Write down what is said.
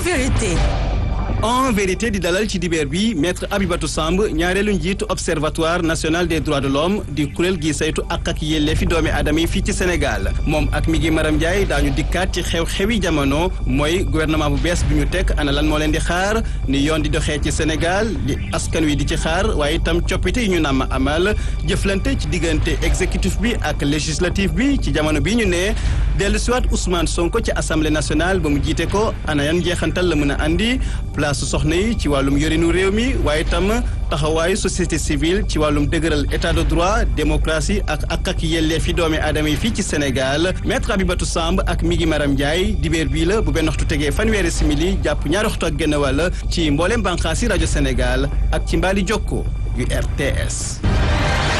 vérité. en vérité di dalal ci dibeer bi maître Abibatou Samb ñaareelu njiitu observatoire national des droits de l'homme di kuréel gi saytu ak ak yelleefi doomi aadama yi fii ci Sénégal moom ak mi ngi Maram Ndiaye daañu dikkaat ci xew-xewi jamono mooy gouvernement bu bees bi ñu teg ana lan moo leen di xaar ni yoon di doxee ci Sénégal di askan wi di ci xaar waaye itam coppite yi ñu namm amal jëflante ci diggante exécutif bi ak législatif bi ci jamono bi ñu ne dellu siwaat Ousmane Sonko ci assemblée nationale ba mu jiite ko ana yan njeexantal la mën a andi place soxna yi ci wàllum yorinu réew mi waaye tam taxawaayu société civile ci wàllum dëgëral état de droit démocratie ak ak ak yelleef yi doomi aadama yi fii ci Sénégal maître Abibatou Samb ak mi ngi Maram Ndiaye dibéer bii la bu benn waxtu tegee fanweeri simili jàpp ñaari waxtu ak genn wàll ci mboolem bànqaasi rajo Sénégal ak ci mbaali jokko yu RTS